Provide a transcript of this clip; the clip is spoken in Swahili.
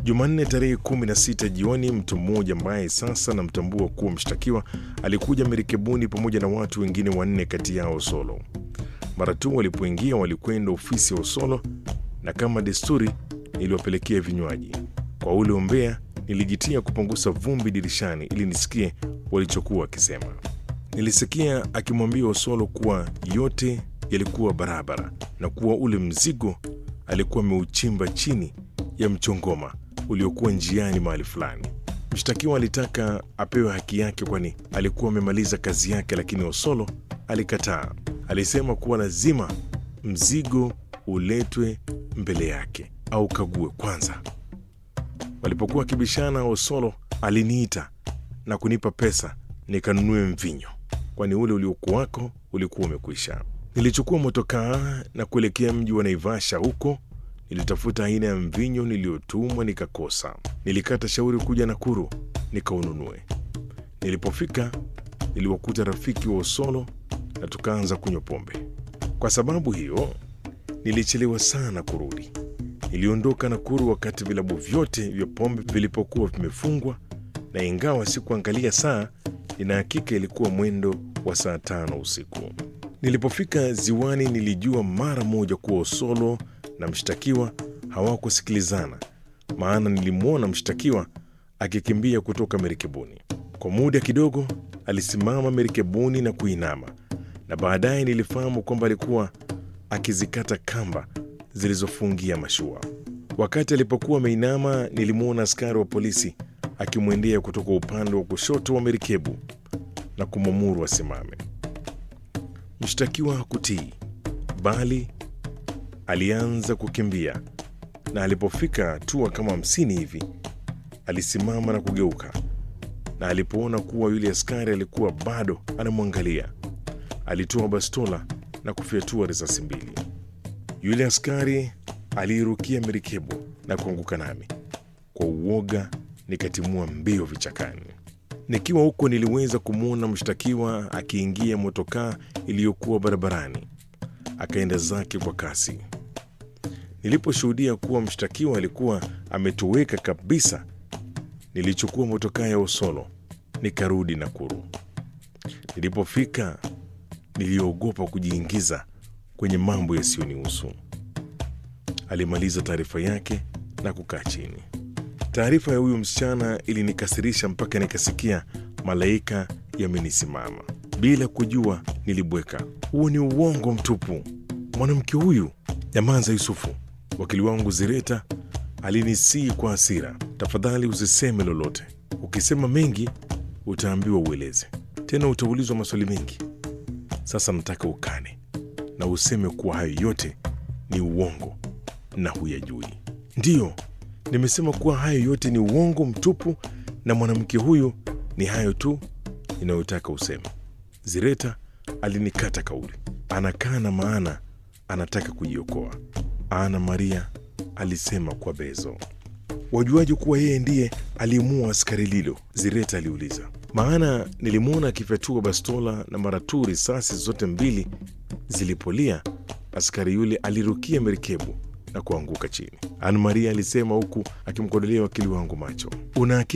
Jumanne tarehe 16 jioni, mtu mmoja ambaye sasa namtambua kuwa mshtakiwa alikuja merikebuni pamoja na watu wengine wanne, kati yao Osolo. Mara tu walipoingia walikwenda ofisi ya Osolo na kama desturi niliwapelekea vinywaji. Kwa ule umbea nilijitia kupunguza vumbi dirishani ili nisikie walichokuwa wakisema. Nilisikia akimwambia Osolo kuwa yote yalikuwa barabara na kuwa ule mzigo alikuwa ameuchimba chini ya mchongoma uliokuwa njiani mahali fulani. Mshtakiwa alitaka apewe haki yake, kwani alikuwa amemaliza kazi yake, lakini Osolo alikataa. Alisema kuwa lazima mzigo uletwe mbele yake au kague kwanza. Walipokuwa wakibishana, Osolo aliniita na kunipa pesa nikanunue mvinyo, kwani ule uliokuwako ulikuwa umekwisha. Nilichukua motokaa na kuelekea mji wa Naivasha. Huko nilitafuta aina ya mvinyo niliyotumwa nikakosa. Nilikata shauri kuja Nakuru nikaununue. Nilipofika niliwakuta rafiki wa Osolo na tukaanza kunywa pombe. Kwa sababu hiyo nilichelewa sana kurudi. Niliondoka Nakuru wakati vilabu vyote vya pombe vilipokuwa vimefungwa, na ingawa sikuangalia saa, nina hakika ilikuwa mwendo wa saa tano usiku. Nilipofika ziwani, nilijua mara moja kuwa Osolo na mshtakiwa hawakusikilizana, maana nilimwona mshtakiwa akikimbia kutoka merikebuni. Kwa muda kidogo alisimama merikebuni na kuinama, na baadaye nilifahamu kwamba alikuwa akizikata kamba zilizofungia mashua. Wakati alipokuwa ameinama, nilimwona askari wa polisi akimwendea kutoka upande wa kushoto wa merikebu na kumwamuru asimame. Mshtakiwa hakutii, bali alianza kukimbia, na alipofika hatua kama hamsini hivi alisimama na kugeuka, na alipoona kuwa yule askari alikuwa bado anamwangalia, alitoa bastola na kufyatua risasi mbili. Yule askari aliirukia merikebu na kuanguka nami. Kwa uoga nikatimua mbio vichakani. Nikiwa huko niliweza kumwona mshtakiwa akiingia motokaa iliyokuwa barabarani, akaenda zake kwa kasi. Niliposhuhudia kuwa mshtakiwa alikuwa ametoweka kabisa, nilichukua motokaa ya Osolo nikarudi Nakuru. Nilipofika niliogopa kujiingiza kwenye mambo yasiyonihusu. Alimaliza taarifa yake na kukaa chini. Taarifa ya huyu msichana ilinikasirisha mpaka nikasikia malaika yamenisimama. Bila kujua nilibweka, huo ni uongo mtupu. Mwanamke huyu Nyamanza Yusufu, wakili wangu Zireta alinisii kwa hasira, tafadhali usiseme lolote. Ukisema mengi utaambiwa ueleze, tena utaulizwa maswali mengi. Sasa nataka ukane na useme kuwa hayo yote ni uongo na huyajui. Ndiyo, nimesema kuwa hayo yote ni uongo mtupu, na mwanamke huyu ni hayo tu inayotaka useme. Zireta alinikata kauli, anakana maana anataka kujiokoa. Ana Maria alisema kwa bezo. Wajuaje kuwa yeye ndiye alimuua askari Lilo? Zireta aliuliza. Maana nilimwona akifyatua bastola na mara tu risasi zote mbili zilipolia, askari yule alirukia merikebu na kuanguka chini. Ana Maria alisema huku akimkodolea wakili wangu macho. Una